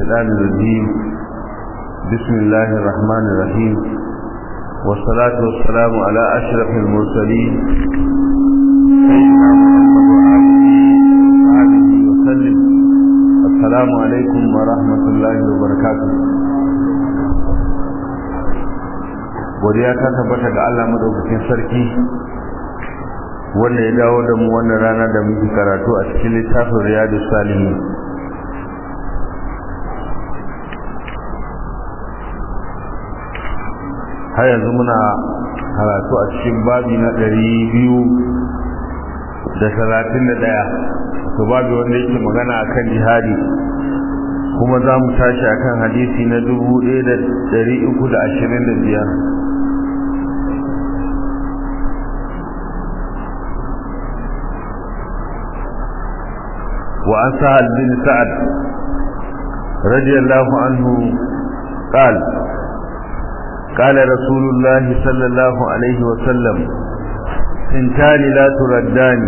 الشيطان الرجيم بسم الله الرحمن الرحيم والصلاة والسلام على أشرف المرسلين سيدنا محمد وآله وسلم السلام عليكم ورحمة الله وبركاته godiya ta tabbata ga Allah madaukakin sarki wanda ya dawo da mu wannan rana da muke karatu a cikin littafin Riyadus Salihin har yanzu muna karatu a cikin babi na ɗari biyu da talatin da ɗaya to babi wanda yake magana a kan jihadi kuma za mu tashi a kan hadisi na dubu ɗaya da ɗari uku da ashirin da biyar وعن سهل بن سعد رضي الله عنه قال قال رسول الله صلى الله عليه وسلم انتان لا تردان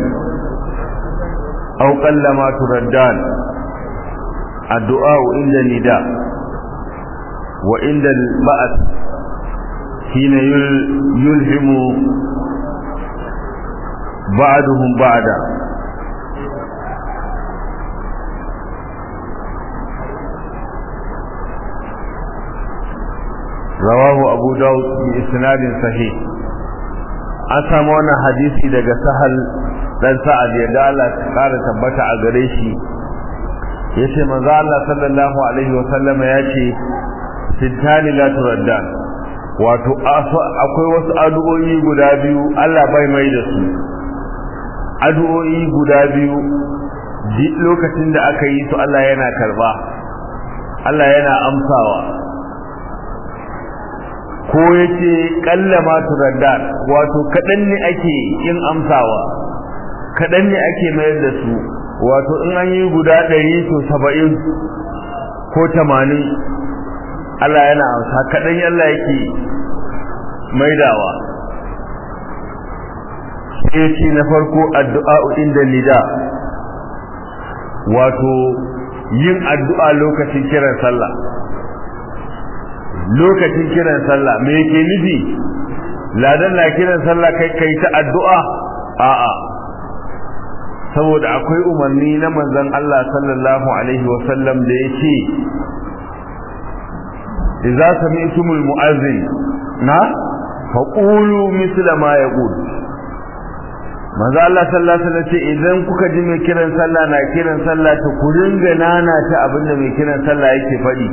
أو قل ما تردان الدعاء عند النداء وعند البأس حين يلهم بعضهم بعدا rawahu abu daud bi isnadin sahih an samu wannan hadisi daga sahal dan sa'ad ya da Allah ta kara tabbata a gare shi yace manzo Allah sallallahu alaihi wa sallam yace sittani la turaddan wato akwai wasu addu'o'i guda biyu Allah bai mai da su addu'o'i guda biyu duk lokacin da aka yi su Allah yana karba Allah yana amsawa ko yace kallama turaddan wato kadan ne ake yin amsawa kadan ne ake mayar da su wato in an yi guda 100 to 70 ko 80 Allah yana amsa kadan Allah yake maidawa sai ce na farko addu'a inda nida wato yin addu'a lokacin kiran sallah lokacin kiran sallah me yake nufi ladan na kiran sallah kai kai ta addu'a a'a saboda akwai umarni na manzon Allah sallallahu alaihi wa sallam da yake idza sami'tumul mu'azzin na faqulu misla ma yaqul manzo Allah sallallahu alaihi wasallam ce idan kuka ji mai kiran sallah na kiran sallah to ku ringa nana ta abinda mai kiran sallah yake faɗi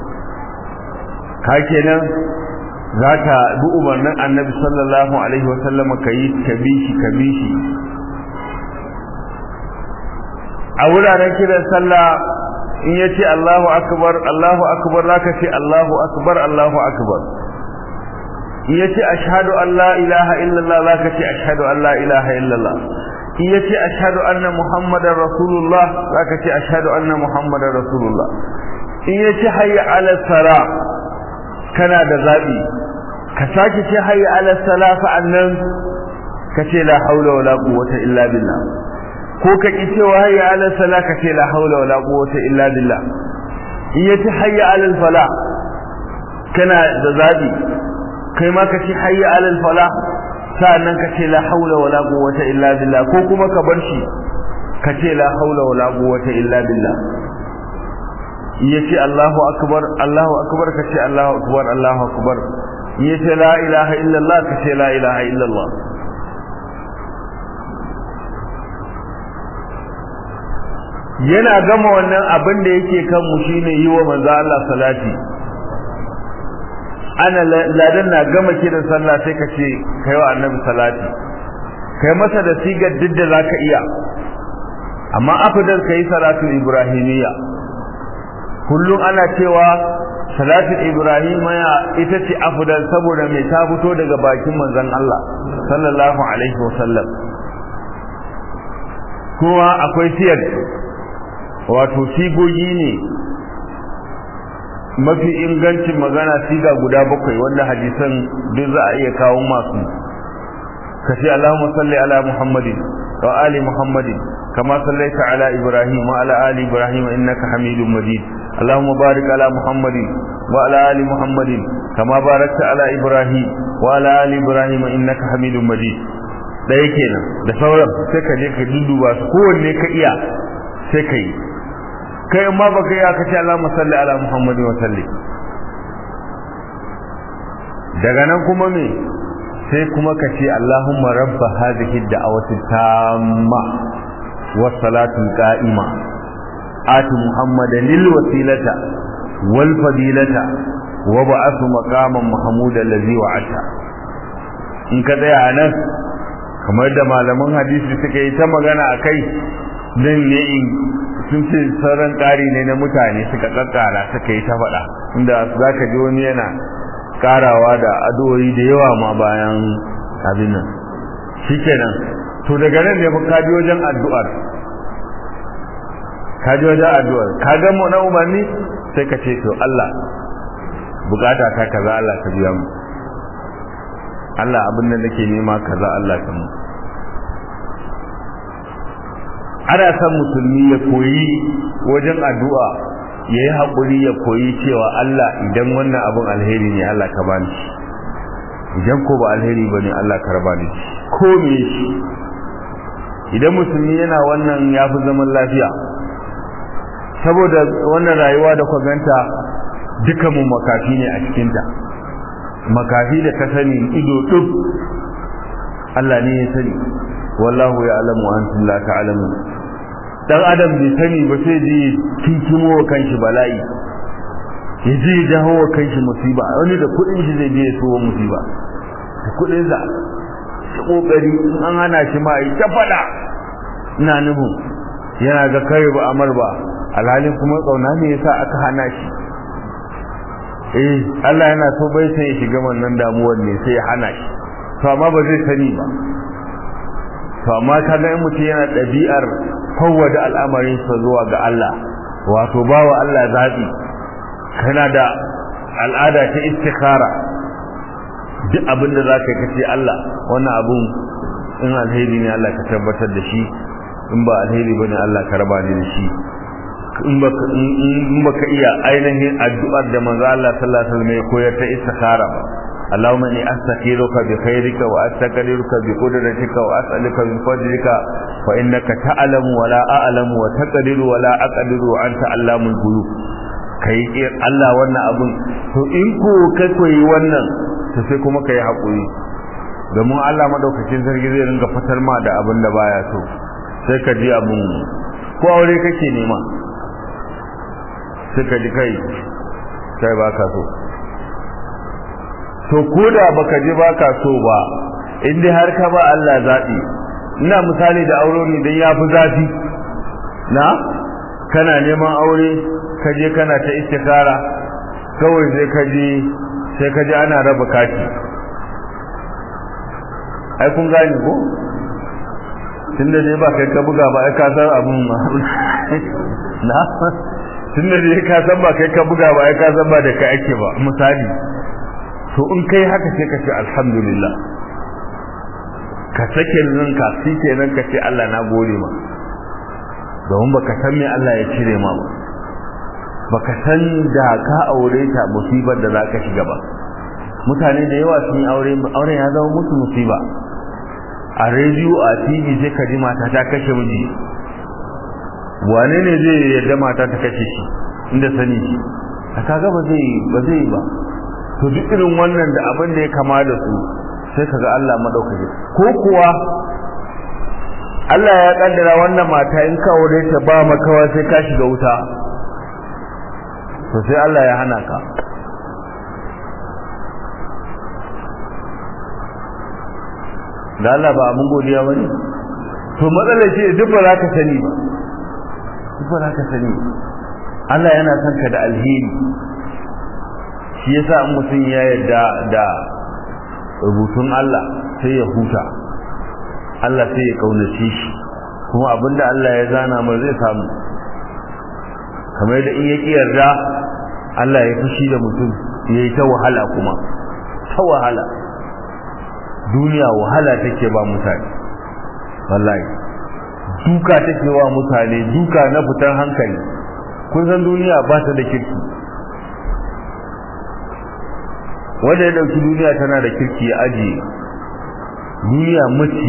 ka kenan za ka bi umarnin annabi sallallahu alaihi wasallama ka yi ka bi shi ka bi shi a wuraren kiran sallah in ya ce Allahu akbar Allahu akbar za ka ce Allahu akbar Allahu akbar in ya ce ashhadu an la ilaha illallah za ka ce ashhadu an la ilaha illallah in ya ce ashhadu anna muhammadar rasulullah za ka ce ashhadu anna muhammadar rasulullah in ya ce hayya ala sara kana da zabi ka sake ce hayya ala salafa annan ka ce la haula wala quwwata illa billah ko ka ki cewa hayya ala sala ka ce la haula wala quwwata illa billah in yace hayya ala fala kana da zabi kai ma ka ce hayya ala fala sa'annan ka ce la haula wala quwwata illa billah ko kuma ka bar shi ka ce la haula wala quwwata illa billah yace Allahu akbar Allahu akbar kace Allahu akbar Allahu akbar yace la ilaha illallah kace la ilaha illallah yana gama wannan abin da yake kan mu shine yi wa manzo Allah salati ana ladan na gama kiran sallah sai kace kai wa annabi salati kai masa da sigar duk da zaka iya amma afdal kai salatu ibrahimiyya kullum ana cewa salatul ibrahim ya ita ce afdal saboda mai ta fito daga bakin manzon Allah sallallahu alaihi wasallam kuma akwai siyar wato sigogi ne mafi ingancin magana siga guda bakwai wanda hadisan duk za a iya kawo masu kace Allahumma salli ala Muhammadin wa ali Muhammadin kama sallaita ala Ibrahim wa ala ali Ibrahim innaka Hamidum Majid اللهم بارك على محمد وعلى آل محمد كما باركت على إبراهيم وعلى آل إبراهيم إنك حميد مجيد ɗaya kenan da sauran sai ka je ka duduba su kowanne ka iya sai ka yi kai amma ba ka iya ka ce Allahumma salli ala Muhammadin wa salli daga nan kuma me sai kuma ka ce Allahumma rabba hadhihi da'awati tamma was salatu qa'ima ati muhammadan lil wasilata wal fadilata wa ba'athu maqaman mahmudan allazi wa'ata in ka tsaya nan kamar da malaman hadisi suka yi ta magana akai dan ne in sun ce sauran ƙari ne na mutane suka kakkara suka yi ta faɗa inda zaka ji wani yana karawa da addu'o'i da yawa ma bayan abin nan shikenan to daga nan ne fa kaji wajen addu'ar kaji wajen addu'ar ka ga mu na umarni sai ka ce to Allah bukata ta kaza Allah ka biya mu Allah abin da nake nema kaza Allah ka mu ana san musulmi ya koyi wajen addu'a ya yi haƙuri ya koyi cewa Allah idan wannan abin alheri ne Allah ka bani shi idan ko ba alheri ba ne Allah ka raba ni ko me shi idan musulmi yana wannan ya fi zaman lafiya saboda wannan rayuwa da kwaganta duka mu makafi ne a cikinta makafi da ka sani ido duk Allah ne ya sani wallahu ya alamu antum la ta'lamun dan adam bai sani ba sai ji kinkimo wa kanshi bala'i ya ji ya jawo wa kanshi musiba wani da kudin shi zai je ya sowa musiba da kudin sa ta kokari in an hana shi ma ta fada ina nufin yana ga kai ba amar ba alhalin kuma tsauna ne yasa aka hana shi eh Allah yana so bai sai ya shiga wannan damuwar ne sai ya hana shi to amma ba zai sani ba to amma kaga in mutum yana ɗabi'ar fawwada al'amarinsa zuwa ga Allah wato bawa Allah zaɓi kana da al'ada ta istikhara duk abin da za ka kace Allah wannan abun in alheri ne Allah ka tabbatar da shi in ba alheri bane Allah ka raba ni da shi in baka in baka iya ainihin addu'ar da manzo Allah sallallahu alaihi wasallam ya koyar ta istikhara ba اللهم اني استخيرك بخيرك واستقدرك بقدرتك واسالك من فضلك فانك تعلم ولا اعلم وتقدر ولا اقدر وانت علام الغيوب kai Allah wannan abun to in ko kai koyi wannan to sai kuma kai hakuri domin Allah madaukakin sarki zai ringa fitar ma da abin da baya so sai ka ji abun ko aure kake nema sai ka ji kai kai baka so to koda baka ji baka so ba in dai har ka ba Allah zabi ina misali da aure ne dan yafi zafi na kana neman aure ka je kana ta istikara kawai sai ka je sai ka je ana raba kati ai kun gane ko tunda dai ba kai ka buga ba ai ka san abun ma na tunda dai ka san ba kai ka buga ba ai ka san ba da kai ake ba misali to in kai haka sai ka ce alhamdulillah ka sake ranka shi kenan ka ce Allah na gode ma domin baka san me Allah ya cire ma ba baka san da ka aure ta musibar da za ka shiga ba mutane da yawa sun yi aure auren ya zama musu musiba a rediyo a tv sai ka ji mata ta kashe miji wane ne zai yarda mata ta kashe shi inda sani shi a kaga ba zai ba zai ba to duk irin wannan da abin da ya kama da su sai kaga Allah madaukake ko kuwa Allah ya kaddara wannan mata in ka aure ta ba makawa sai ka shiga wuta to sai Allah ya hana ka da Allah ba mun godiya bane to matsalar shi duk ba za ka sani ba duk ba za ka sani Allah yana son ka da alheri shi yasa in mutum ya yarda da rubutun Allah sai ya huta Allah sai ya kaunace shi kuma abinda Allah ya zana mai zai samu kamar da in ya ki yarda Allah ya fushi da mutum ya yi ta wahala kuma ta wahala duniya wahala take ba mutane wallahi duka take wa mutane duka na fitar hankali kun san duniya ba ta da kirki wanda ya dauki duniya tana da kirki ya ajiye duniya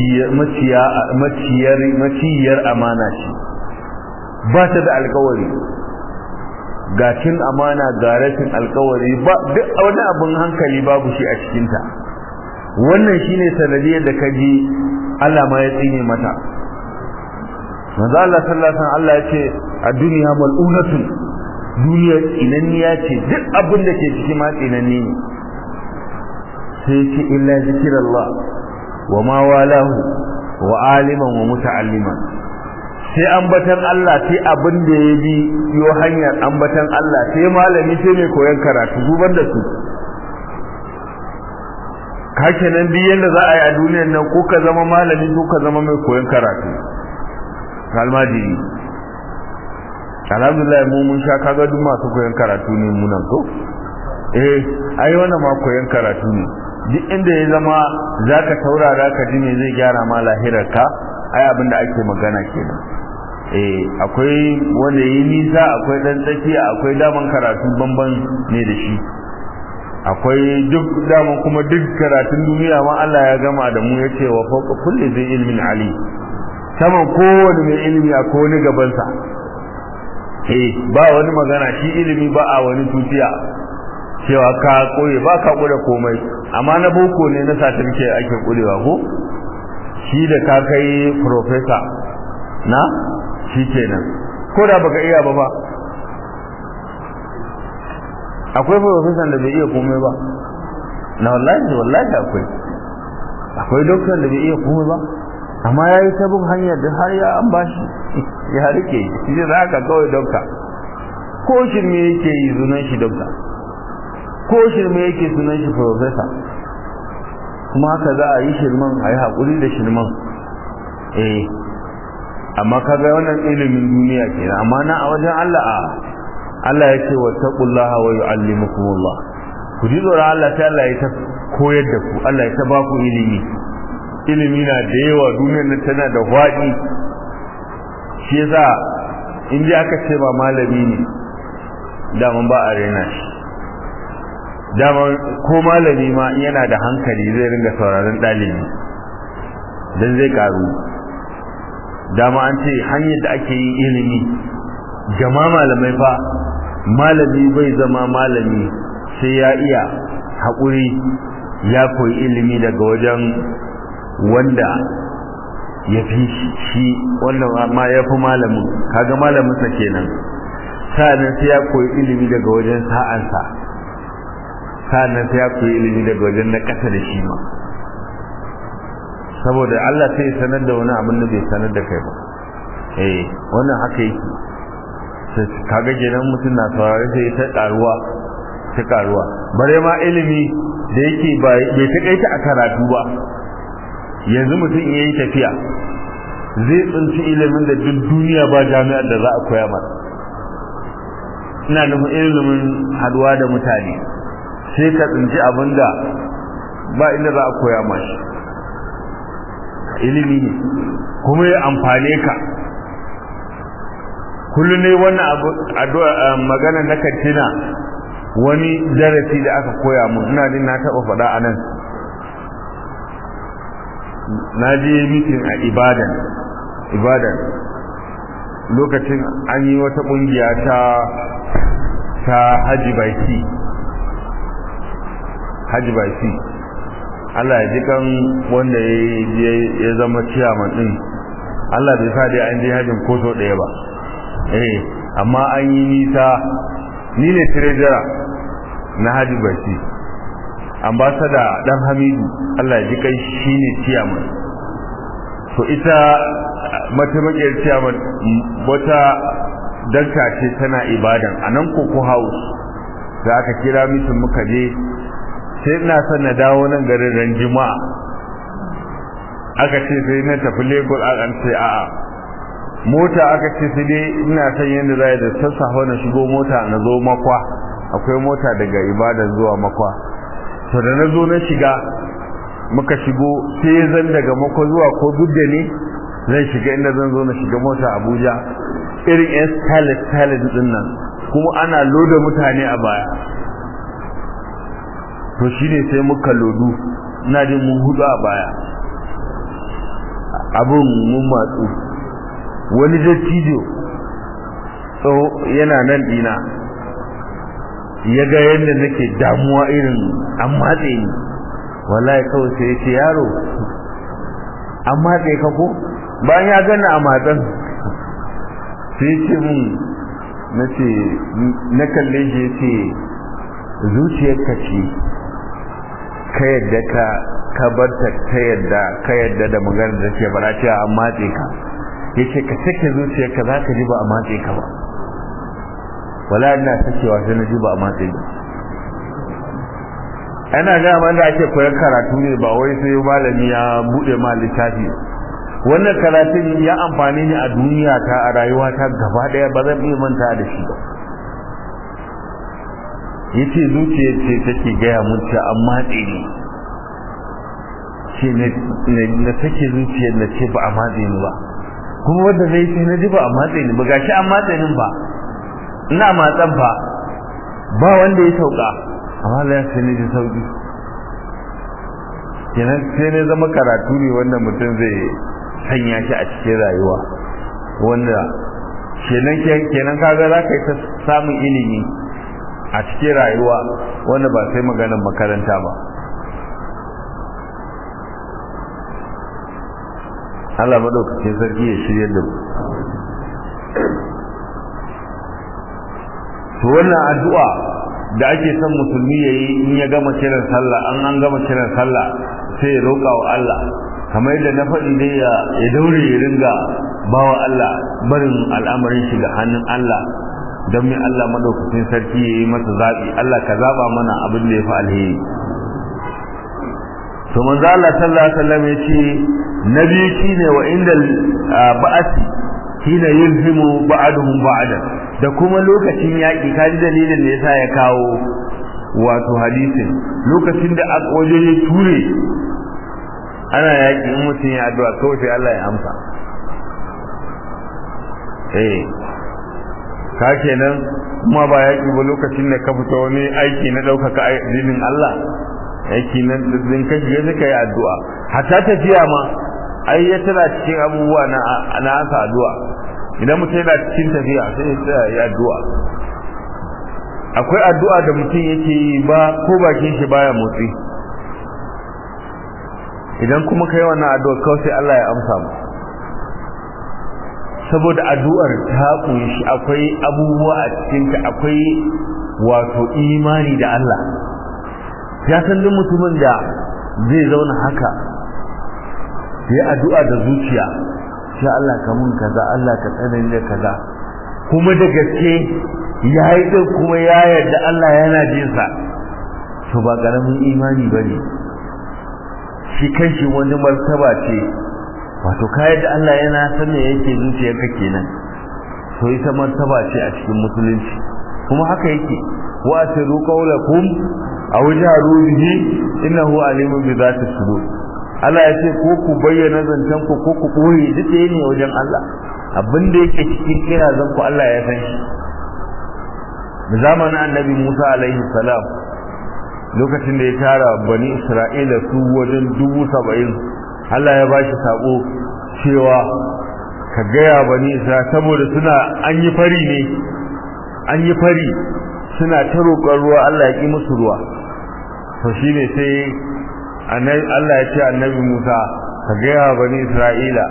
maciyar amana ce ba ta da alkawari ga cin amana ga rashin alkawari ba duk wani abin hankali babu shi a cikinta wannan shine sanadiyar da kaji Allah ma ya tsine mata manzo Allah sallallahu alaihi wasallam Allah ya ce a duniya mal'unatun duniya tsinanniya ce duk abin da ke ciki ma tsinanni ne sai ce illa zikrullah wa ma walahu wa aliman wa muta'alliman sai ambatan Allah sai abin da ya bi yo hanyar ambatan Allah sai malami sai mai koyon karatu zuban da su kake nan duk yanda za a yi a duniyar nan ko ka zama malami ko ka zama mai koyon karatu kalmajiri alhamdulillah mu mun sha kaga duk masu koyon karatu ne mu nan ko eh ai wannan ma koyon karatu ne duk inda ya zama zaka taurara ka ji me zai gyara ma lahirarka ai abin da ake magana kenan eh akwai wanda yi nisa akwai dan tsakiya akwai daman karatu banban ne da shi akwai duk daman kuma duk karatun duniya ma Allah ya gama da mu yace wa fawqa kulli zai ilmin ali saman kowane mai ilimi a wani gabansa eh ba wani magana shi ilimi ba a wani tutiya cewa ka koye ba ka kure komai amma na boko ne na certificate ake kurewa ko shi da ka kai professor na shi kenan ko da baka iya ba ba akwai professor da bai iya komai ba na wallahi wallahi akwai akwai doctor da bai iya komai ba amma ya yi sabon hanyar da har ya an bashi ya rike shi da haka kawai doctor ko shirme yake yi sunan shi doctor ko shirme yake sunan shi professor kuma haka za a yi shirman a yi haƙuri da shirman eh amma kaga wannan ilimin duniya kenan amma na a wajen Allah a Allah ya ce wattaqullaha wa yu'allimukumullah ku ji tsoron Allah sai Allah ya ta koyar da ku Allah ya ta ba ku ilimi ilimi na da yawa duniyar nan tana da faɗi shi yasa in ji aka ce ba malami ne daman ba a rena shi daman ko malami ma yana da hankali zai ringa sauraron ɗalibi don zai karu dama an ce hanyar da ake yin ilimi jama malamai fa malami bai zama malami sai ya iya haƙuri ya koyi ilimi daga wajen wanda ya fi shi wanda ma ya fi malamin kaga malaminsa kenan sa'annan sai ya koyi ilimi daga wajen sa'ansa sa'annan sai ya koyi ilimi daga wajen na ƙasa da shi ma saboda Allah sai ya sanar da wani abin da bai sanar da kai ba eh wannan haka yake kaga kenan mutum na saurare sai ta karuwa ta karuwa bare ma ilimi da yake bai takaita a karatu ba yanzu mutum iya yi tafiya zai tsinci ilimin da duk duniya ba jami'ar da za a koya masa ina nufin ilimin haduwa da mutane sai ka tsinci abin da ba inda za a koya mashi ilimi ne kuma ya amfane ka kullum ne wannan abu magana na kantina wani darasi da aka koya mun ina jin na taba faɗa a nan na je mitin a ibadan ibadan lokacin an yi wata ƙungiya ta ta haji baiki haji baiki Allah ya ji kan wanda ya zama ciyaman din Allah bai sa dai an je hajin ko so ɗaya ba eh amma an yi nisa ni ne treasurer na haji baiki ambasada dan hamidu Allah ya ji kai shine ciyaman to ita mataimakiyar ciyaman wata danka ce tana ibadan a nan koko house da aka kira mitin muka je sai ina son na dawo nan garin ran juma'a aka ce sai na tafi lagos a an ce a'a mota aka ce sai dai ina son yadda za da sassafe na shigo mota na zo makwa akwai mota daga ibadan zuwa makwa to da na zo na shiga muka shigo sai zan daga makwa zuwa ko duk da ne zan shiga inda zan zo na shiga mota abuja irin yan stylist stylist din nan kuma ana loda mutane a baya to shine sai muka lodu ina jin mun hudu a baya abun mun matsu wani dattijo tsawo yana nan dina ya ga yadda nake damuwa irin an matse ni wallahi kawai sai ya ce yaro an matse ka ko bayan ya gani a matsan sai ce mun na ce na kalle shi ya ce zuciyarka ce ka yadda ka ka barta ta yadda ka yadda da magana da ke bara cewa an matse ka ya ce ka sake zuciyarka za ka ji ba a matse ka ba wala ina sakewa sai na ji ba a matse ba ana ga man da ake koyar karatu ne ba wai sai malami ya bude ma littafi wannan karatun ya amfani ni a duniya ta a rayuwa ta gaba daya ba zan iya manta da shi ba yace zuciyar ce take gaya mun ce an matse ni ce na take zuciyar na ce ba a matse ni ba kuma wanda zai ce na ji ba a matse ni ba gashi an matse ni ba ina matsan fa ba wanda ya sauka amma da ya sai ne ji sauki kenan sai ne zama karatu ne wanda mutum zai sanya shi a cikin rayuwa wanda kenan kenan kaga za ka yi ta samun ilimi a cikin rayuwa wanda ba sai maganar makaranta ba Allah madaukakin sarki ya shirya da mu to wannan addu'a da ake son musulmi yayi in ya gama kiran sallah an an gama kiran sallah sai ya roƙa wa Allah kamar yadda na faɗi dai ya ya daure ya ringa bawa Allah barin al'amarin shi ga hannun Allah don mai Allah madaukakin sarki ya yi masa zaɓi Allah ka zaɓa mana abin da ya fi alheri to manzo Allah sallallahu alaihi wasallam ya ce na biyu shine wa inda ba'asi hina yulhimu ba'duhum ba'dan da kuma lokacin yaƙi kaji dalilin da yasa ya kawo wato hadisin lokacin da aka waje ya ture ana yaƙi in mutum ya addu'a kawai sai Allah ya amsa eh ka kenan kuma ba yaƙi ba lokacin da ka fita wani aiki na ɗaukaka addinin Allah aiki na din ka shiga suka yi addu'a hatta tafiya ma ai ya tana cikin abubuwa na na asa addu'a idan mutum yana cikin tafiya sai ya tsaya ya addu'a akwai addu'a da mutum yake yi ba ko bakin shi baya motsi idan kuma kai wannan addu'a kawai sai Allah ya amsa mu saboda addu'ar ta kunshi akwai abubuwa a cikin ta akwai wato imani da Allah ya san duk mutumin da zai zauna haka ya addu'a da zuciya sai Allah ka mun kaza Allah ka tsanani da kaza kuma da gaske ya yi din kuma ya yarda Allah yana jin sa to ba karamin imani bane shi kanshi wani martaba ce wato ka yadda Allah yana san me yake zuciyarka kenan to ita martaba ce a cikin musulunci kuma haka yake wa asiru qawlakum aw jaru bihi innahu alimun bi dhati sudur Allah ya ce ko ku bayyana zancen ku ko ku koyi duk ne wajen Allah abin da yake cikin kirazan ku Allah ya san shi zamanin annabi Musa alaihi salam lokacin da ya tara bani Isra'ila su wajen dubu saba'in Allah ya bashi sako cewa ka gaya bani Isra'ila saboda suna an yi fari ne an yi fari suna ta roƙon ruwa Allah ya ƙi musu ruwa to shine sai Allah ya ce annabi Musa ka gaya bani Isra'ila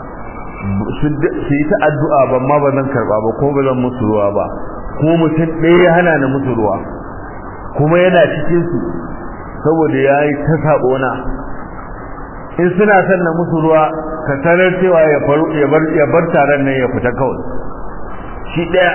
su yi ta addu'a ban ma ba zan karba ba ko ba zan musu ruwa ba kuma mutum ɗaya ya hana na musu ruwa kuma yana cikin su saboda ya yi ta sabo na in suna son na musu ruwa ka sanar cewa ya faru ya bar ya bar taron nan ya fita kawai shi ɗaya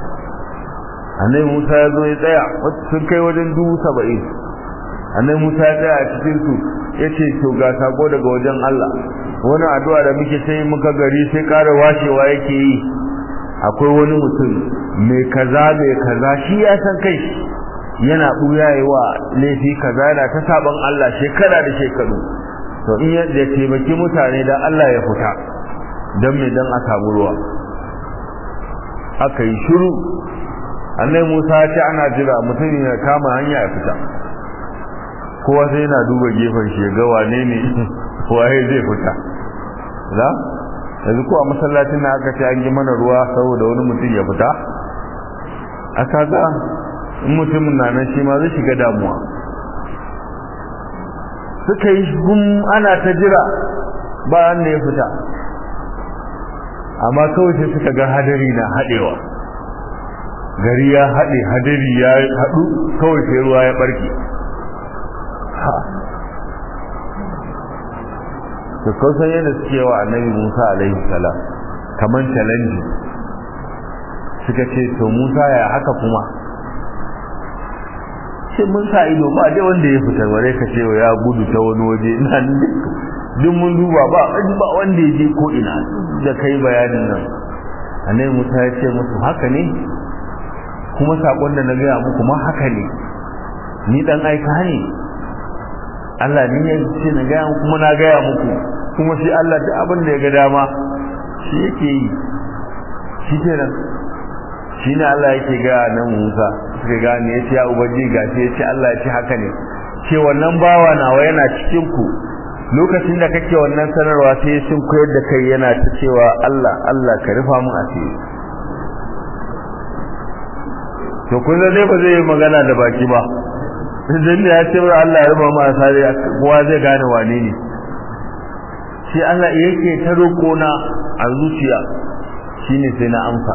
annabi Musa ya zo ya tsaya sun kai wajen dubu saba'in annabi Musa ya tsaya a cikin su yace to ga sako daga wajen Allah wani addu'a da muke sai muka gari sai ƙara washewa yake yi akwai wani mutum mai kaza mai kaza shi ya san kai yana buya wa laifi kaza yana ta saban Allah shekara da shekaru to in ya taimaki mutane dan Allah ya fita dan me dan a samu ruwa aka yi shiru annai musa ya ce ana jira mutum ya kama hanya ya fita kowa sai yana duba gefen shi ga wane ne waye zai fita za yanzu ko a masallacin na aka ce an yi mana ruwa saboda wani mutum ya fita aka ga in mutumin na nan shi ma zai shiga damuwa suka yi gum ana ta jira ba wanda ya fita amma kawai sai suka ga hadari na haɗewa gari ya haɗe hadari ya haɗu kawai sai ruwa ya ɓarke da kausan yadda suke wa annabi musa alaihi salam kamar challenge suka ce to musa ya haka kuma ce mun sa ido ba dai wanda ya fita bare ka ce ya gudu ta wani waje ina duk mun duba ba ba wanda ya je ko ina da kai bayanin nan annabi musa ya ce musu haka ne kuma sakon da na gaya muku ma haka ne ni dan aika ne Allah ne ya ce na gaya kuma na gaya muku kuma shi Allah duk abin da ya ga dama shi yake yi shi kenan shi ne Allah yake gaya nan Musa suka gane ya ce ya ubangi gashi ya ce Allah ya ce haka ne ce wannan bawa nawa yana cikin ku lokacin da kake wannan sanarwa sai sun koyar da kai yana ta cewa Allah Allah ka rufa mun asiri to kun dai ba zai yi magana da baki ba idan ya ce wa Allah ya rufa mu asiri kowa zai gane wane ne shi Allah yake ta roƙo na a zuciya shine sai na amsa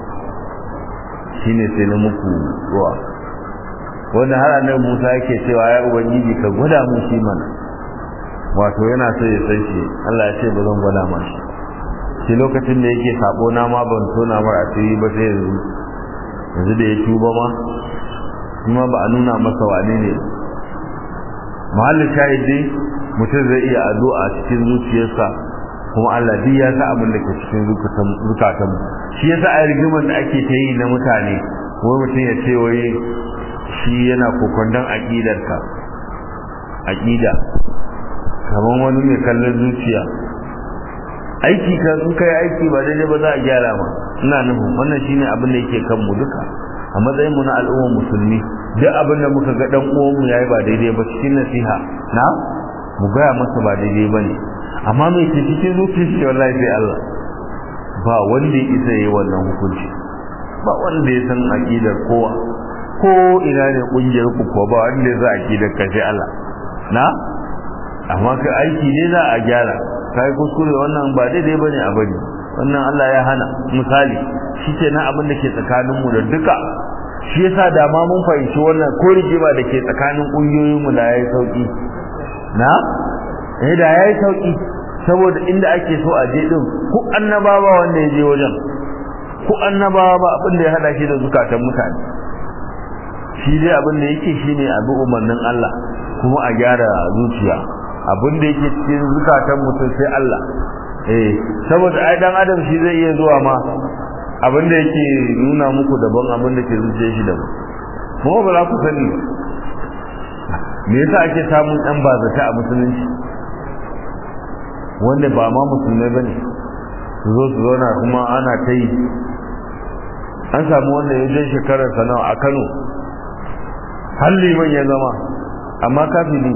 shine sai na muku ruwa wanda har annabi Musa yake cewa ya ubangiji ka gwada mu shi mana wato yana so ya san shi Allah ya ce ba zan gwada ma shi shi lokacin da yake sabo na ma ban tona mar asiri ba sai yanzu yanzu da ya tuba ma kuma ba a nuna masa wane ne mahallin shahidi mutum zai iya addu'a cikin zuciyarsa kuma Allah duk ya sa abin da ke cikin zukatan shi yasa a rigimar da ake ta yi na mutane wai mutum ya ce wai shi yana kokondon aƙidarka aƙida kamar wani mai kallon zuciya aiki ka sun kai aiki ba daidai ba za a gyara ma ina nufin wannan shine abin da yake kan mu duka a matsayin mu na al'ummar musulmi duk abin da muka ga dan uwan mu yayi ba daidai ba cikin nasiha na mu gaya masa ba daidai ba ne amma mai ke cikin zuciyar shi wallahi sai Allah ba wanda ya isa yi wannan hukunci ba wanda ya san aqidar kowa ko ina ne kungiyar ku ko ba wanda ya san aqidar ka sai Allah na amma ka aiki ne za a gyara kai kuskure wannan ba daidai bane a bari wannan Allah ya hana misali shi ke nan abin da ke tsakanin mu da duka shi yasa da ma mun fahimci wannan ko rigima da ke tsakanin kungiyoyin mu da yayi sauki na eh da yayi sauki saboda inda ake so a je din ku annabawa wanda ya je wajen ku annabawa ba abin da ya hada shi da zukatan mutane shi dai abin da yake shine abu umarnin Allah kuma a gyara zuciya abin da yake cikin zukatan mutum sai Allah eh saboda ai dan adam shi zai iya zuwa ma abin da yake nuna muku daban abin da ke zuciyar shi daban kuma ba za ku sani me yasa ake samun dan bazata a musulunci wanda ba ma musulmai bane su zo su zauna kuma ana ta yi an samu wanda ya je shekarar sana'a a Kano har liman ya zama amma kafiri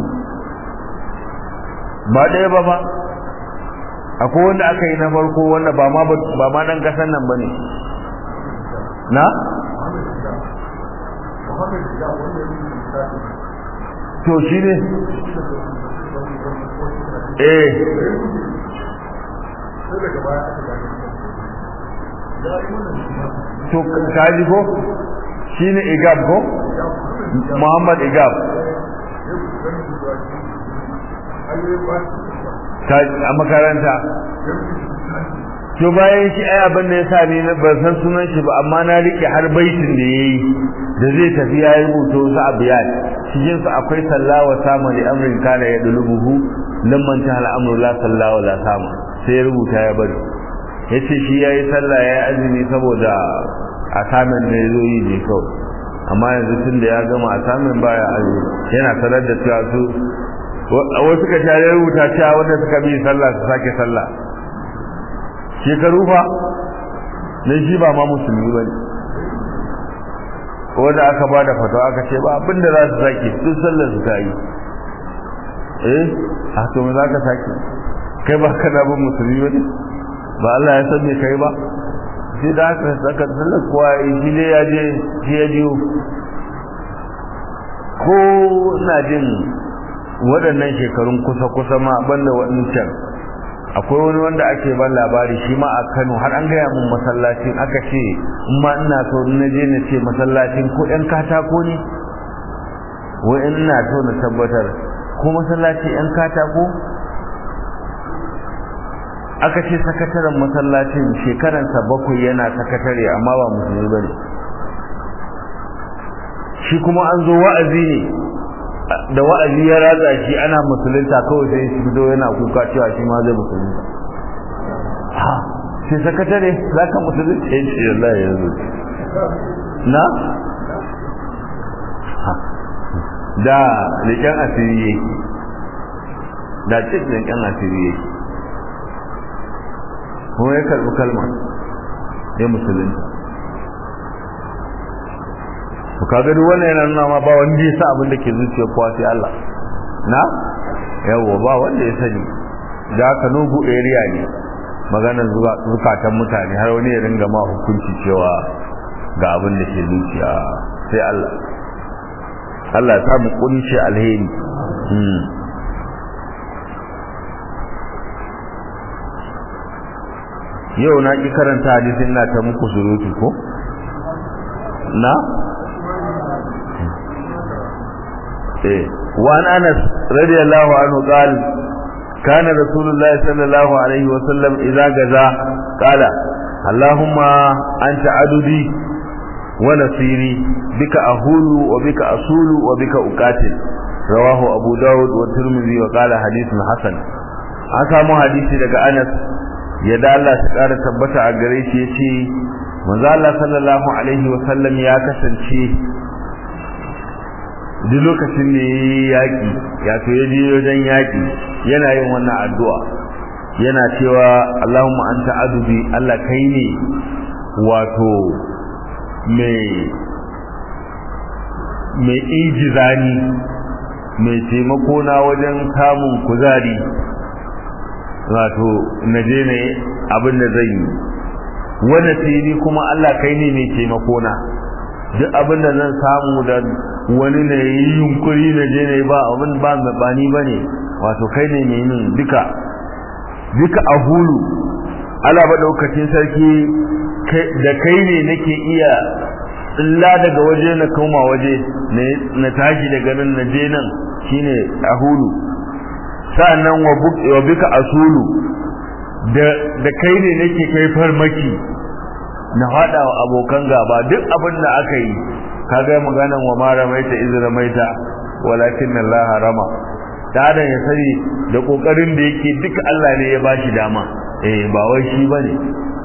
ba ɗaya ba ba akwai wanda aka yi na farko wanda ba ma ba ma dan kasan nan bane na to shi ne eh to kaji ko shi ne igab ko muhammad igab a makaranta to bayan shi ai abin da ya sa ni ban san sunan shi ba amma na rike har baitin da yayi da zai tafi ya yi rubuto su abiyat cikin su akwai sallawa sama li amrin kana ya dulubuhu lamman ta al'amru la sallawa la sama sai ya rubuta ya bari yace shi yayi sallah yayi azumi saboda asamin da yazo yi ne kawai amma yanzu tun da ya gama asamin baya azumi yana sanar da cewa su wasu suka tare rubuta cewa wanda suka bi sallah su sake sallah shekaru fa dan shi ba ma musulmi bane wanda aka ba da fatawa aka ce ba abinda za su sake duk sallar su ta yi eh a to me za ka sake kai ba kana bin musulmi bane ba Allah ya san me kai ba sai da aka saka sallar kowa shi ne ya je shi ya jiyo ko ina jin waɗannan shekarun kusa-kusa ma banda waɗancan akwai wani wanda ake ban labari shi ma a Kano har an gaya mun masallacin aka ce in ma ina so na je na ce masallacin ko ɗan katako ne wai ina so na tabbatar ko masallaci ɗan katako aka ce sakataren masallacin shekaransa bakwai yana sakatare amma ba musulmi bane shi kuma an zo wa'azi ne da wa'azi ya ratsa shi ana musulunta kawai sai shi fito yana kuka cewa shi ma zai musulunta ha sai sakatare za ka musulunta ya ce Allah ya zo na da leƙen asiri yake da cik leƙen asiri yake kuma ya karɓi kalma ya musulunta to kaga duk wannan yana nuna ma ba wanda ya sa abin da ke zuciya kowa sai Allah na yawa ba wanda ya sani da haka nugu area ne maganar zuwa zukatan mutane har wani ya ringa ma hukunci cewa ga abin da ke zuciya sai Allah Allah ya samu kunshi alheri yau na ki karanta hadisin na ta muku surutu ko na وعن أنس رضي الله عنه قال كان رسول الله صلى الله عليه وسلم إذا جزا قال اللهم أنت عددي ونصيري بك أهول وبك أصول وبك أقاتل رواه أبو داود والترمذي وقال حديث حسن an samu hadisi daga Anas yadda Allah ta ƙara tabbata a gare shi yace manzo Allah sallallahu alaihi wa sallam ya kasance duk lokacin da ya yaƙi ya to ya je wajen yaƙi yana yin wannan addu'a yana cewa Allahumma anta adubi Allah kai ne wato mai mai ijizani mai taimako na wajen samun kuzari wato na je ne abin da zan yi wanda sai kuma Allah kai ne mai taimako na duk abin da zan samu da wani ne yi yunkuri na je ne ba abin ba mabani ba ne wato kai ne mai yin duka duka a hulu ala ba daukacin sarki da kai ne nake iya illa daga waje na koma waje na tashi daga nan na je nan shine a hulu sa'annan wa bika asulu da kai ne nake kai farmaki na faɗa wa abokan gaba duk abin da aka yi kaga maganan wa ma ramaita iz ramaita walakin Allah rama da ya sani da kokarin da yake duka Allah ne ya bashi dama eh ba wai shi bane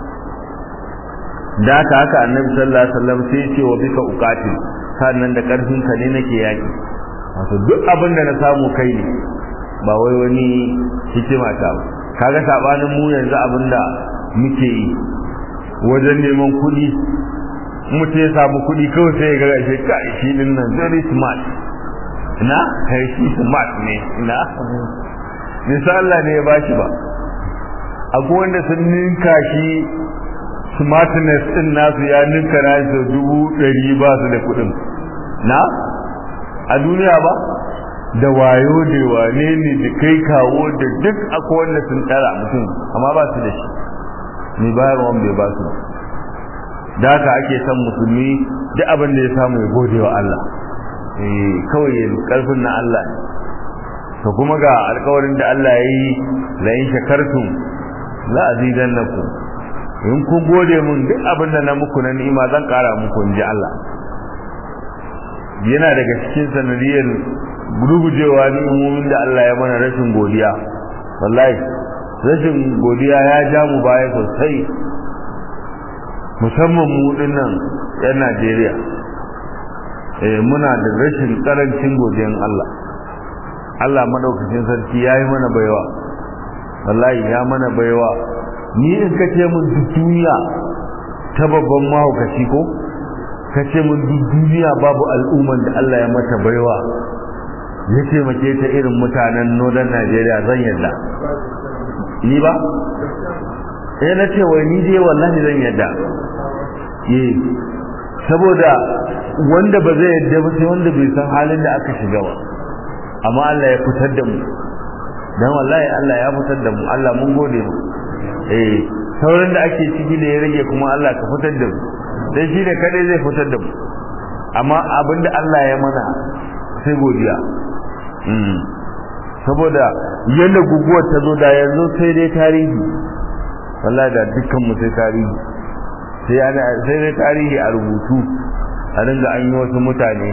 da haka haka annabi sallallahu alaihi wasallam sai ce wa bika uqatil sannan da karfin ka ne nake yaki wato duk abin da na samu kai ne ba wai wani hikima ta ba kaga sabanin mu yanzu abin da muke yi wajen neman kuɗi mutum ya samu kuɗi kawai sai ya ga shi kai shi din nan very smart na kai shi smart ne na nisa Allah ne ya bashi ba akwai wanda sun ninka shi smartness din nasu ya ninka na su dubu ɗari ba su da kuɗin na a duniya ba da wayo da wane ne da kai kawo da duk akwai wanda sun tsara mutum amma ba su da shi ni bayarwan bai ba su da haka ake son musulmi duk abin da ya samu ya gode wa Allah eh kawai ya karfin na Allah to kuma ga alƙawarin da Allah ya yi la in shakartum la azidannakum in kun gode mun duk abin da na muku na ni'ima zan ƙara muku in ji Allah yana daga cikin sanadiyar gurgujewa ni'imomin da Allah ya mana rashin godiya wallahi rashin godiya ya ja mu baya sosai musamman mu dinnan yan Najeriya eh muna da rashin karancin godiyan Allah Allah madaukakin sarki yayi mana baiwa wallahi ya mana baiwa ni in ka ce mun duk duniya ta babban mahaukaci ko ka ce mun duk duniya babu al'umman da Allah ya mata baiwa ya taimake ta irin mutanen northern Najeriya zan yadda ni ba eh na ce wai ni dai wallahi zan yadda eh saboda wanda ba zai yadda ba sai wanda bai san halin da aka shiga ba amma Allah ya fitar da mu dan wallahi Allah ya fitar da mu Allah mun gode mu eh sauran da ake ciki da ya rage kuma Allah ka fitar da mu dan shi ne kadai zai fitar da mu amma abinda Allah ya mana sai godiya mm saboda yanda guguwar ta zo da yanzu sai dai tarihi wallahi da dukkan mu sai tarihi sai ana sai dai tarihi a rubutu a dinga an yi wasu mutane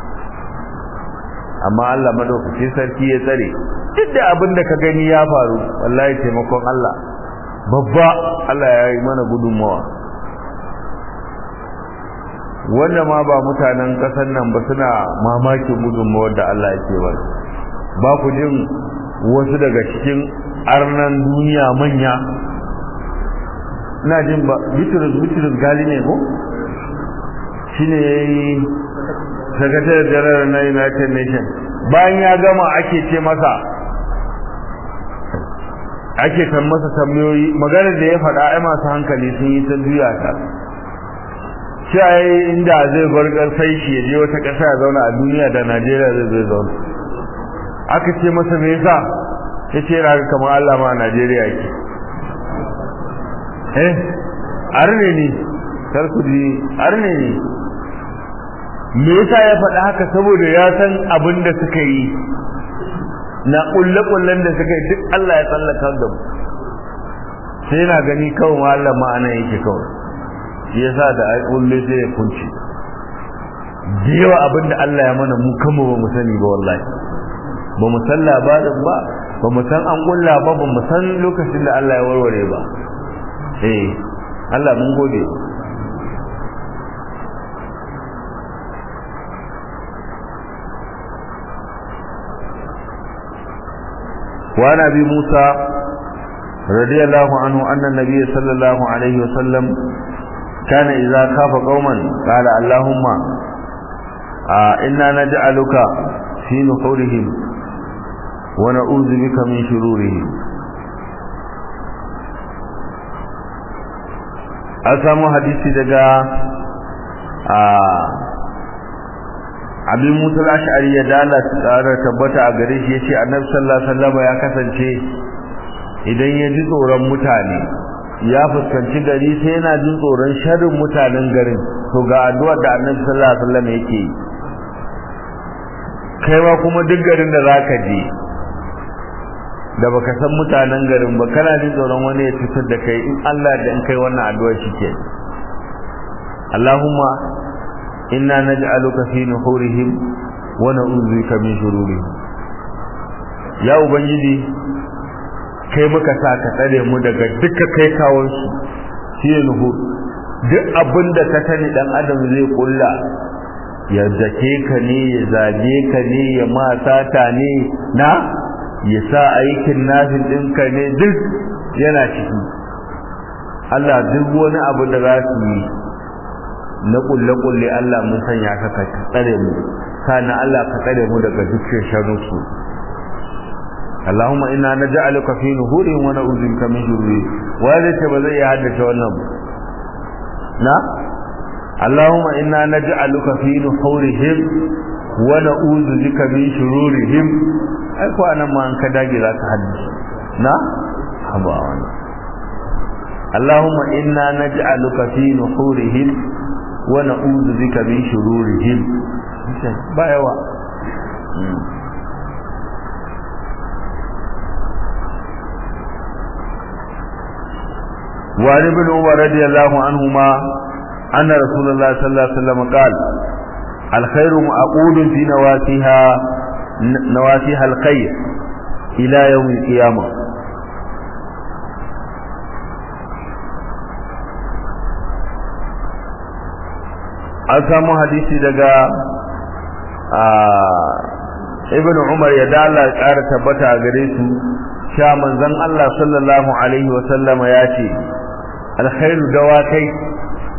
amma Allah madaukaki sarki ya tsare duk da abin da ka gani ya faru wallahi taimakon Allah babba Allah ya yi mana gudunmawa wanda ma ba mutanen ƙasar nan ba suna mamakin gudunmawar da Allah yake ba ba ku jin wasu daga cikin arnan duniya manya ina jin ba bitrus bitrus gali ne ko shine yayi secretary general na United Nations bayan ya gama ake ce masa ake kan masa tambayoyi maganar da ya faɗa ai masu hankali sun yi ta juya ta shi inda zai bar sai shi ya je wata ƙasa ya zauna a duniya da Najeriya zai zai zauna aka ce masa me yasa ya ce yana kamar Allah ma a Najeriya yake eh arne ne kar ku ji arne ne me yasa ya faɗa haka saboda ya san abin da suka yi na kulle-kullen da suka yi duk Allah ya tsallaka da mu sai yana gani kawai Allah ma'ana yake kawai shi yasa da ai kulle sai ya kunci da yawa abin da Allah ya mana mu kama ba mu sani ba wallahi ba mu san labarin ba ba mu san an kulla ba ba mu san lokacin da Allah ya warware ba eh Allah mun gode وعن ابي موسى رضي الله عنه ان النبي صلى الله عليه وسلم كان اذا خاف قوما قال اللهم آه انا نجعلك في نحورهم ونعوذ بك من شرورهم أسامو حديثي دقا آه abin musul ash'ari ya dala tsara tabbata a gare shi yace annabi sallallahu alaihi wasallam ya kasance idan ya ji tsoron mutane ya fuskanci gari sai yana jin tsoron sharrin mutanen garin to ga addu'ar da annabi sallallahu alaihi wasallam yake yi kai ma kuma duk garin da zaka je da baka san mutanen garin ba kana jin tsoron wani ya cutar da kai in Allah da in kai wannan addu'a shike Allahumma inna naj'aluka fi nuhurihim wa na'udhu bika min shururihim ya ubangiji kai muka sa ka tsare mu daga duka kai kawon su shi nuhur duk abinda ka sani dan adam zai kulla ya zake ka ne ya zage ka ne ya ma sata ne na ya sa aikin nafin ɗinka ne duk yana ciki Allah duk wani abu da za su yi na kulle-kulle Allah mun sanya ka ka tsare mu kana Allah ka tsare mu daga dukkan sharrusu Allahumma inna naj'aluka fi nuhurihim wa na'udhu bika min shururihim wanda ce ba zai iya haddace wannan na Allahumma inna naj'aluka fi nuhurihim wa na'udhu bika min shururihim ai ko anan ma an ka dage za ka haddace na haba wannan Allahumma inna naj'aluka fi nuhurihim wa na'udhu bika min shururihim ba yawa وعن ابن عمر رضي الله عنهما أن رسول الله صلى الله عليه وسلم قال الخير معقود في نواتها نواتها الخير إلى يوم القيامة an samu hadisi daga ibn umar ya dala ƙara tabbata a gare su sha manzon Allah sallallahu alaihi wa sallama ya ce alkhairu dawakai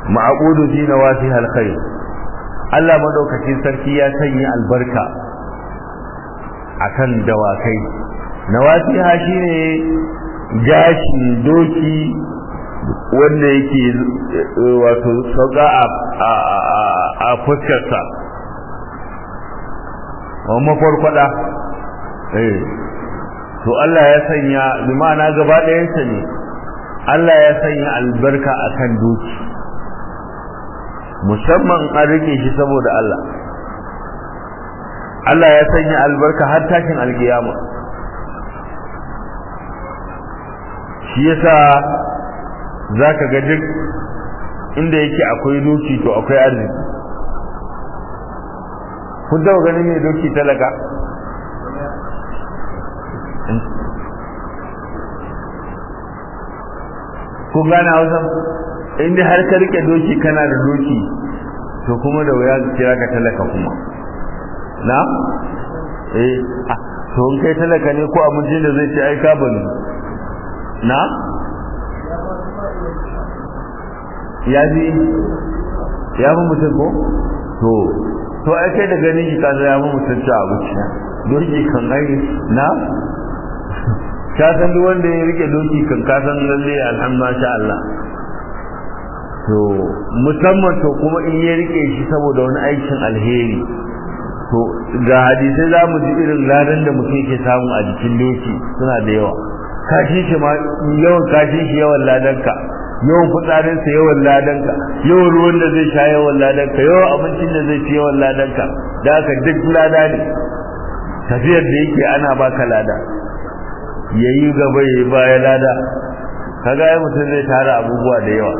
ma'aqudu fi nawasi alkhair Allah madaukakin sarki ya sanya albarka akan dawakai nawasiha shine gashin doki wanda yake wato sauka a fuskarsa a makwarkwada eh to Allah ya sanya bi ma'ana gaba ɗayansa ne Allah ya sanya albarka akan doki musamman an rike shi saboda Allah Allah ya sanya albarka har tashin alkiyama shi yasa zaka ga duk inda yake akwai doki to akwai arziki kun taɓa ganin mai doki talaka kun gane hausa inda har ka rike doki kana da doki to kuma da wuya kira ka talaka kuma na eh to in kai talaka ne ko abincin da zai ce ai ka bani na ya ji ya fi mutum ko to to ai kai da ganin shi kaza ya fi mutum ci abinci doki kan ai na ka san duk wanda ya rike doki kan ka san lalle alhamdulillah sha Allah to musamman to kuma in ya rike shi saboda wani aikin alheri to ga hadisai za mu ji irin ladan da mutum yake samu a jikin doki suna da yawa kashin shi ma yawan kashin shi yawan ladanka yawan fitsarinsa yawan ladanka yawan ruwan da zai sha yawan ladanka yawan abincin da zai ci yawan ladanka da haka duk lada ne tafiyar da yake ana baka lada yayi gaba yayi baya lada kaga ai mutum zai tara abubuwa da yawa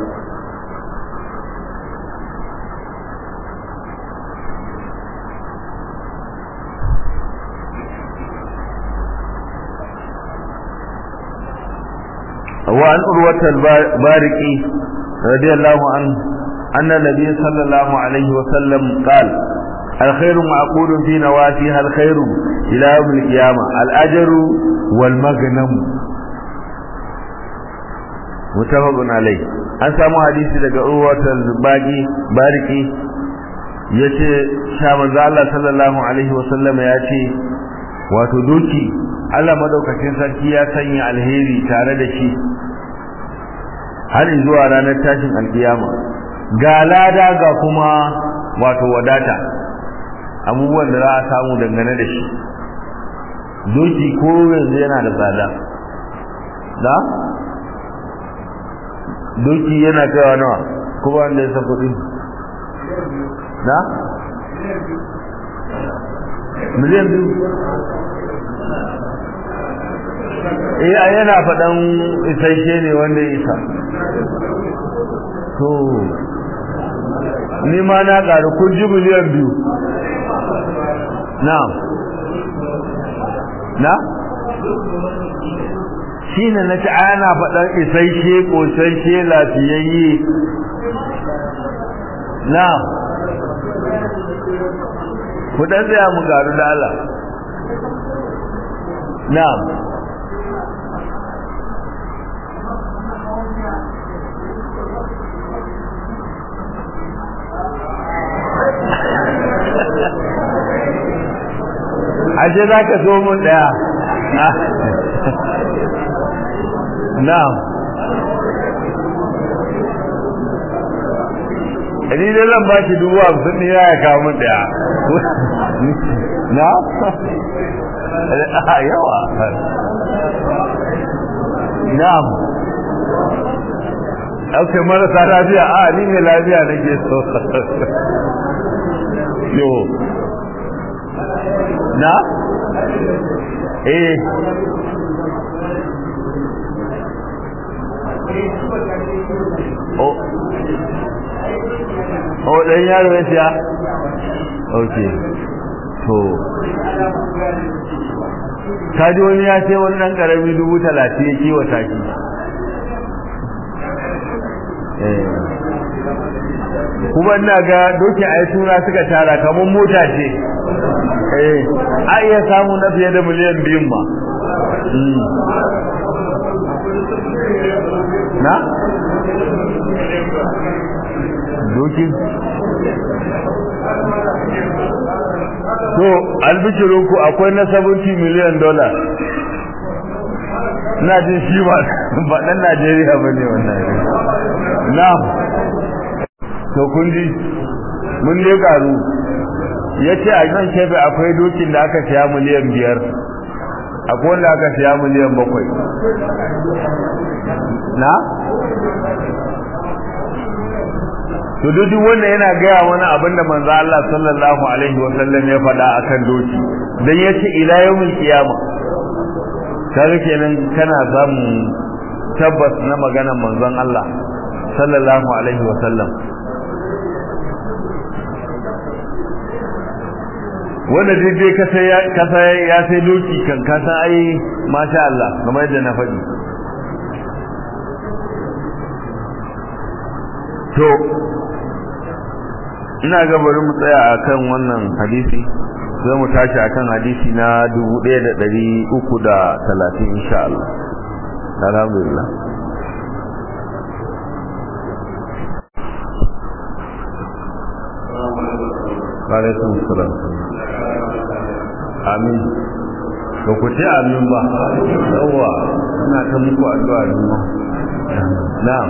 وعن أروة البارقي رضي الله عنه أن النبي صلى الله عليه وسلم قال الخير معقول في نواسيها الخير إلى يوم القيامة الأجر والمغنم متفق عليه an samu hadisi daga urwatar baki bariki ya ce sha manzo Allah sallallahu alaihi wasallama ya ce wato doki Allah madaukakin sarki ya sanya alheri tare da shi har zuwa ranar tashin alkiyama ga lada ga kuma wato wadata abubuwan da za a samu dangane da shi doki ko yanzu yana da tsada da doki yana kaiwa nawa kuma wanda ya san kuɗi na miliyan biyu eh a yana faɗan isasshe ne wanda ya isa to ni ma na ƙaru kun ji miliyan biyu na na shi ne na ci ana faɗan isasshe ƙosasshe lafiyayye na ku ɗan tsaya mu garu da Allah na ashe za ka so mun ɗaya na'am ni dai zan ba shi dubu hamsin ne ya kawo mun ɗaya na yawa na'am ɗauke marasa lafiya a ni mai lafiya nake so yo na eh o o dan yaro ya siya okay to kaji wani ya ce wani dan karami dubu talatin ya kiwata shi kuma ina ga dokin ai suna suka tara kamar mota ce eh a iya samu na fiye da miliyan biyun ba na dokin to albishirinku akwai na 70 miliyan dola na jin shi ba ba dan Najeriya ba ne wannan na to kun ji mun ne garu yace a nan kebe akwai dokin da aka siya miliyan biyar akwai wanda aka siya miliyan bakwai na to duk wanda yana gaya wani abin da manzo Allah sallallahu alaihi wa sallam ya faɗa akan doki dan yace ila yawmil qiyama kaga kenan kana samu tabbas na maganar manzon Allah sallallahu alaihi wa sallam wanda dai ka sai ka sai ya sai doki kan ka san ai masha Allah kamar yadda na faɗi to ina ga bari mu tsaya akan wannan hadisi sai mu tashi akan hadisi na 1330 insha Allah alhamdulillah alaikum salam amin ba ku ce amin ba yawa ina ta muku addu'a ne ma na'am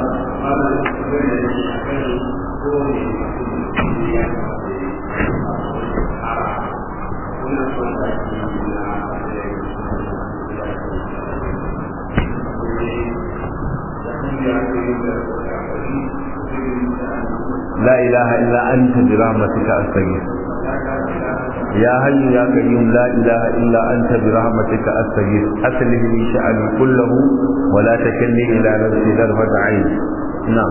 لا إله إلا أنت برحمتك أستغيث يا حي يا قيوم لا إله إلا أنت برحمتك أستغيث أصلح لي شأني كله ولا تكلني إلى نفسي ضرفة عين نعم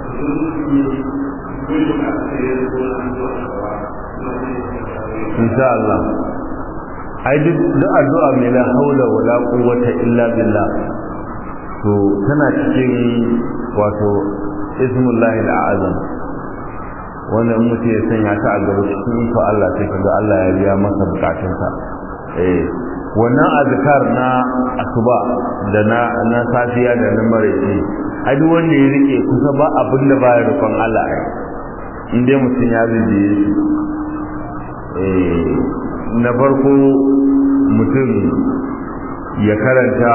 إن شاء الله ai duk addu'a mai la haula wala quwwata illa billah to tana cikin wato ismullahi al'azam wanda in mutum ya sanya ta a gaba cikin iko Allah sai kaga Allah ya biya masa bukatunsa eh wannan azkar na asuba da na na safiya da na maraice ai duk wanda ya rike kusa ba abin da baya rukun Allah ai in dai mutum ya bibiye shi eh na farko mutum ya karanta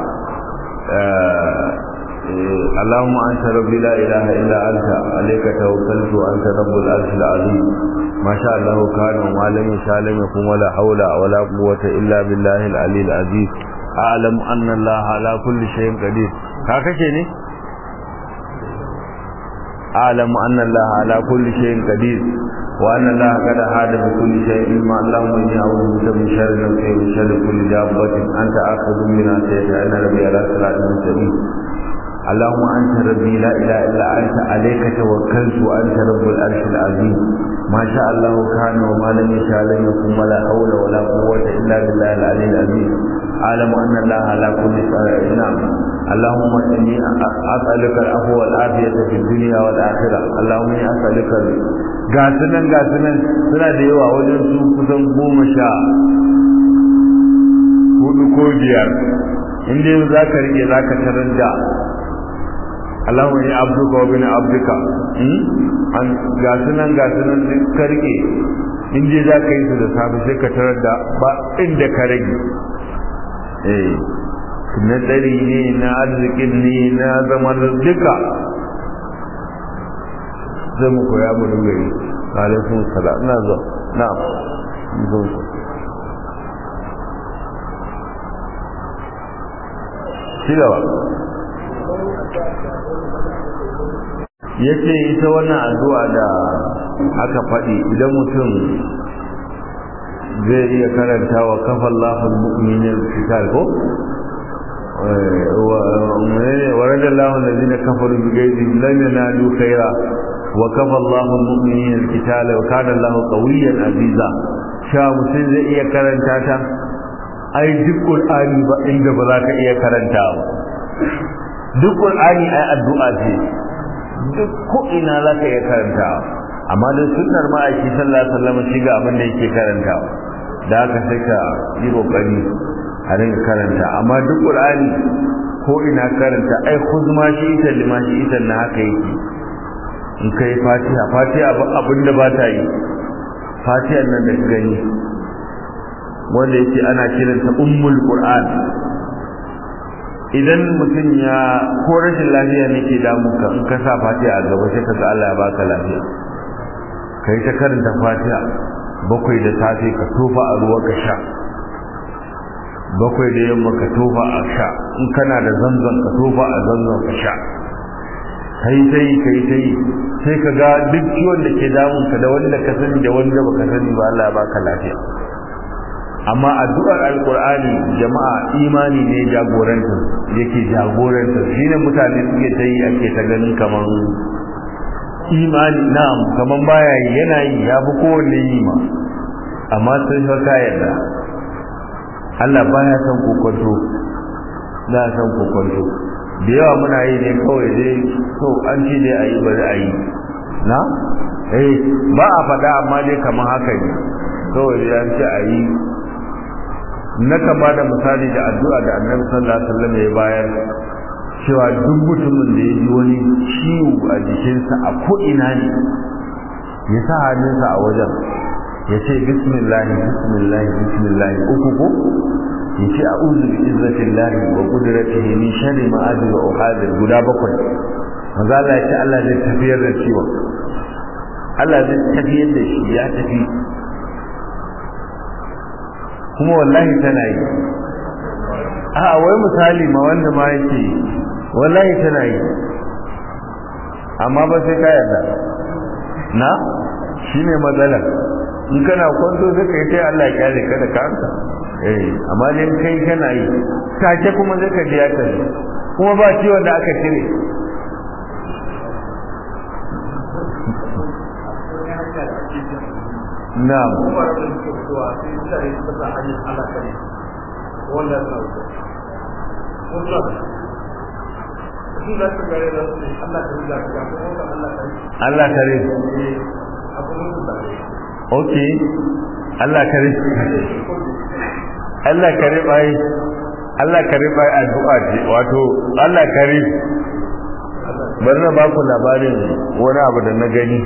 اللهم أنت ربي لا إله إلا أنت عليك توكلت وأنت رب العرش العظيم ما شاء الله كان وما لم يشاء لم يكن ولا حول ولا قوة إلا بالله العلي العزيز أعلم أن الله على كل شيء قدير هكذا ne أعلم أن الله على كل شيء قدير وأن الله قد أحاط بكل شيء علما اللهم إني أعوذ بك من شر نفسي ومن شر كل دابة أنت آخذ منها سيدنا أن ربي على صراط مستقيم اللهم أنت ربي لا إله إلا أنت عليك توكلت وأنت رب العرش العظيم ما شاء الله كان وما لم يشاء لم يكن ولا حول ولا قوة إلا بالله العلي العظيم أعلم أن الله على كل شيء نعم اللهم إني أسألك العفو والعافية في الدنيا والآخرة اللهم إني أسألك gasunan gasunan suna da yawa wajen su kusan goma sha hudu ko biyar inda yau za ka rike za ka tarar da Allahumma ya abduka wa bin abduka an gasunan gasunan duk ka rike in je za ka yi su da safe sai ka tarar da ba inda ka rage eh na tsari ne na arzikin ne na zaman duka zai mu koya mu dinga yi alaikum salam ina zo na'am zo ci gaba yace ita wannan addu'a da aka faɗi idan mutum zai iya karanta wa kafa Allahul mu'minin kitab ko ورد الله الذين كفروا بغيظهم لم ينالوا خيرا وكفى الله المؤمنين القتال وكان الله قويا عزيزا sha mutum zai iya karanta ta ai duk qur'ani ba inda ba za ka iya karanta ba duk qur'ani ai addu'a ce duk ko ina za ka iya karanta amma da sunnar ma'aiki sallallahu alaihi wasallam shi ga abin da yake karanta da haka sai ka yi kokari a rinka karanta amma duk qur'ani ko ina karanta ai khuzma shi ita lima shi ita na haka yake in kai fatiha fatiha abin da ba ta yi fatiha nan da ka gani wanda yake ana kiranta ummul qur'an idan mutum ya ko rashin lafiya ne ke damu ka in ka sa fatiha a gaba sai ka ga Allah ya baka lafiya kai ta karanta fatiha bakwai da safe ka tofa a ruwa ka sha bakwai da yamma ka tofa a sha in kana da zanzan ka tofa a zanzan ka sha kai sai kai sai sai ka ga duk ciwon da ke damun ka da wanda ka sani da wanda baka sani ba Allah ya baka lafiya amma addu'ar alqur'ani jama'a imani ne jagorantar yake jagorantar shine mutane suke ta yi ake ta ganin kaman imani na'am kaman baya yi yana yi ya fi kowanne yi ma amma sai fa ka yarda Allah baya son kokonto na son kokonto da yawa muna yi ne kawai dai so an ce dai a yi bari a yi na eh ba a faɗa amma dai kamar haka ne kawai dai an ce a yi na ka ba da misali da addu'a da annabi sallallahu alaihi wasallam ya bayar cewa duk mutumin da ya ji wani ciwo a jikinsa a ko ina ne ya sa hannunsa a wajen ya ce bismillah bismillah bismillah uku ko ya ce a'udhu bi izzatillahi wa qudratihi min sharri ma ajidu wa uhadir guda bakwai manzo Allah ya ce Allah zai tafiyar da ciwon Allah zai tafiyar da shi ya tafi kuma wallahi tana yi a wai misali ma wanda ma yake wallahi tana yi amma ba sai ka yarda na shine matsalar in kana kwanto sai ka yi ta Allah ya kyale ka da kanka eh amma dai kai kana yi take kuma zai ka ji ya tafi kuma ba ciwon da aka cire na'am Allah kare okay Allah kare Allah kare bai Allah kare bai addu'a ce wato Allah kare bari na baku labarin wani abu da na gani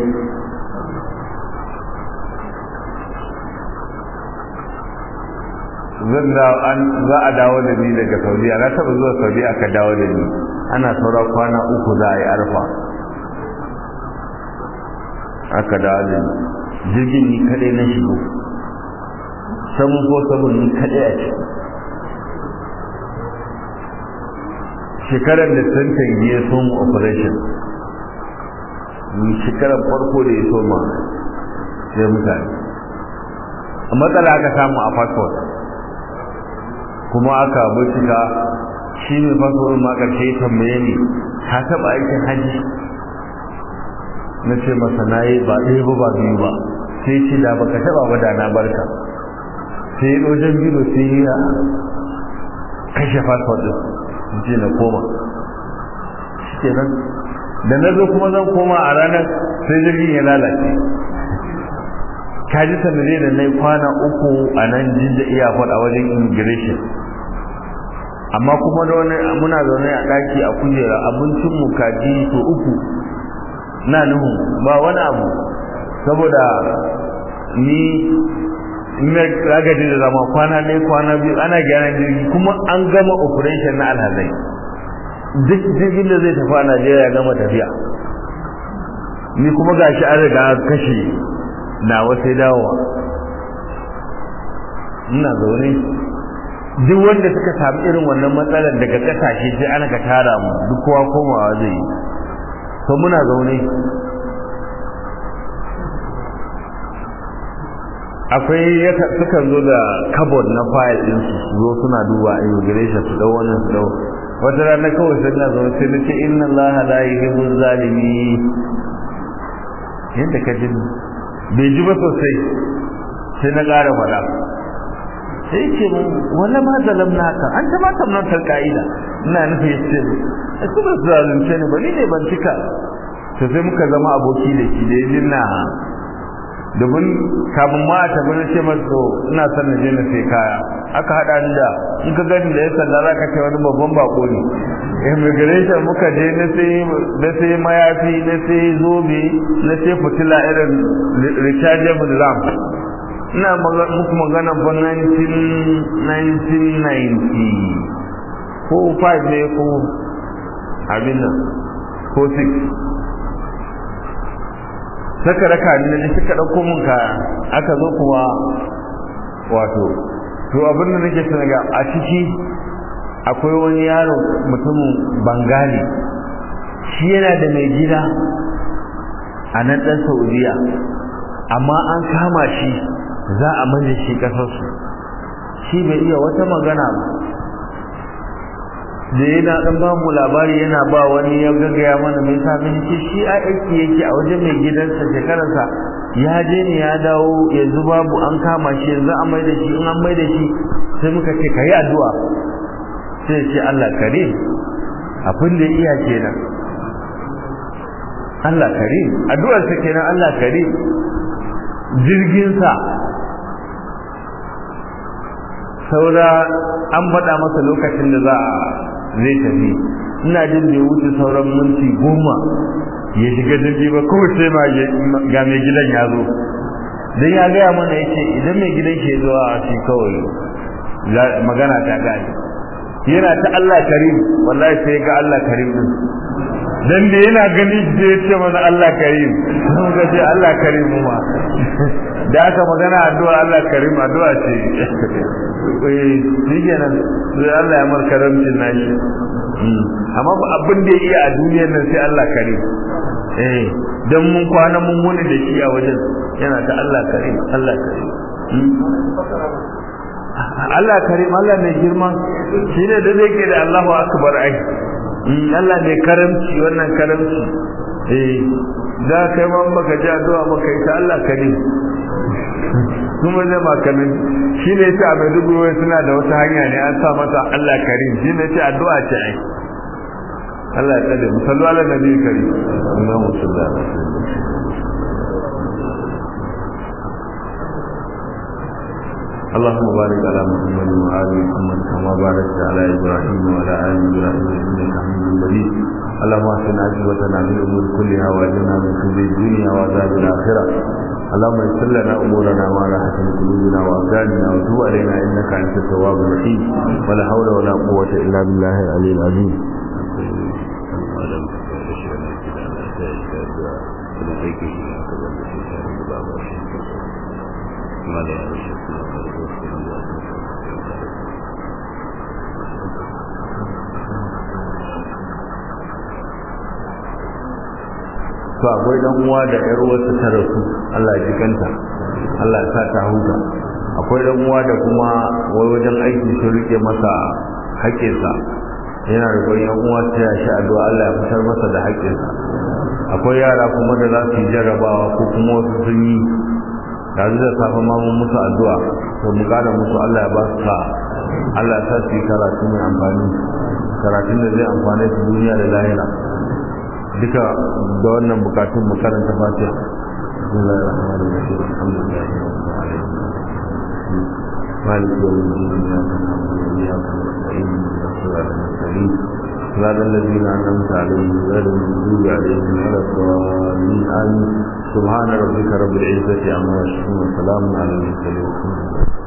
zan da an za a dawo da ni daga Saudiya na taba zuwa Saudiya aka dawo da ni ana saura kwana uku za a yi arfa aka dawo da ni jirgin ni kadai na shigo samun ko sabon ni kadai a ciki shekarar da tantan ya somu operation ni shekarar farko da ya soma sai mutane a matsala aka samu a passport kuma aka bincika shi ne fasfawar ma ƙarshe ya tambaye ni ka taɓa aikin hajji na ce masa na yi ba ɗaya ba ba biyu ba sai ce da baka taɓa ba da na barka sai ya ɗojen biyu sai ya kashe fasfawar ɗin ce na koma shi ke nan da na zo kuma zan koma a ranar sai jirgin ya lalace ka ji sanare da na yi kwana uku a nan jinja iyakon a wajen immigration amma kuma da wani muna zaune a ɗaki a kujera abincin mu kaji to uku na nuhu ba wani abu saboda ni na ragaji da zama kwana ɗaya kwana biyu ana gyaran jirgi kuma an gama operation na alhazai duk jirgin da zai tafi a najeriya ya gama tafiya ni kuma gashi an riga kashe na wasai dawowa ina zaune duk wanda suka samu irin wannan matsalar daga kasashe sai ana ka tara mu duk kowa komawa zai yi to muna zaune akwai sukan zo da kabod na file din su zo suna duba immigration su dau wannan su dau wata rana kawai sai na zo sai na ce inna Allah la yuhibbu zalimi yadda ka ji bai ji ba sosai sai na ƙara faɗa sai ce mu wala ma zalamna ka an ta ma tamnan tar ka'ida ina nufi yace ai kuma zalunce ne ba ni ne ban cika to sai muka zama aboki da shi da yin na domin kafin ma a tafi na ce masa ina son na je na sai kaya aka haɗa ni da in ka gani da ya sanda za ka ce wani babban bako ne immigration muka je na sai mayafi na sai zobe na sai fitila irin rechargeable lamp ina muku magana fa 1990 ko 5 ne ko abin nan ko 6 saka raka ne da suka ɗauko mun kaya aka zo kuma wato to abin da nake sanaga a ciki akwai wani yaro mutumin bangali shi yana da mai gida a nan ɗan saudiya amma an kama shi za a manje shi ƙasarsu shi bai iya wata magana ba da yana ɗan ba mu labari yana ba wani ya gaggaya mana mai sami ce shi a aiki yake a wajen mai gidansa shekararsa ya je ne ya dawo yanzu babu an kama shi yanzu an mai da shi in an mai da shi sai muka ce ka yi addu'a sai ce Allah karim abin da iya kenan Allah karim addu'ar sa kenan Allah karim jirgin sa saura an faɗa masa lokacin da za a zai tafi ina jin da wuce sauran minti goma ya shiga jirgi ba kawai sai ma ga mai gidan ya zo dan ya gaya mana yace idan mai gidan ke zuwa shi kawai magana ta gane yana ta Allah karim wallahi sai ga Allah karim din dan da yana gani da yace mana Allah karim mun ga ce Allah karim ma da aka magana addu'a Allah karim addu'a ce eh shikenan sai Allah ya mar karamcin nashi amma abin da ya iya a duniyar nan sai Allah karim eh dan mun kwana mun wuni da shi a wajen yana ta Allah karim Allah karim Allah karim Allah mai girma shine da zai ke da Allahu akbar ai Allah mai karamci wannan karamci eh da kai ma baka ji addu'a baka yi ta Allah karim kuma zai ma karim shine yace a Maiduguri suna da wata hanya ne an sa mata Allah karim shine yace addu'a ce ai Allah ya tsare mu sallu ala nabi karim Allahu sallallahu alaihi wasallam اللهم بارك على محمد وآل محمد كما باركت على إبراهيم وعلى آل إبراهيم إنك حميد مجيد اللهم احسن عاقبتنا في الأمور كلها وأجرنا من خزي الدنيا وعذاب الآخرة اللهم يسر لنا أمورنا وعلى حسن قلوبنا وأبداننا وتوب علينا إنك أنت التواب الرحيم ولا حول ولا قوة إلا بالله العلي العظيم to akwai dan uwa da yar uwarsa ta rasu Allah ya jikanta Allah ya sa ta huta akwai dan uwa da kuma wai wajen aiki sun rike masa haƙƙinsa yana da ƙwai yan uwa ta yashi addu'a Allah ya fitar masa da haƙƙinsa akwai yara kuma da za su yi jarrabawa ko kuma wasu sun yi yanzu da safe ma mun musu addu'a to mu kada musu Allah ya ba su sa Allah ya sa su yi karatu mai amfani karatun da zai amfane su duniya da lahira duka da wannan bukatun mu karanta fatiha bismillahir rahmanir rahim alhamdulillahi rabbil alamin مالك يوم الدين اياك نعبد واياك نستعين اهدنا الصراط المستقيم صراط الذين انعمت عليهم غير المغضوب عليهم ولا الضالين امين سبحان ربك رب العزه عما يصفون وسلام على المرسلين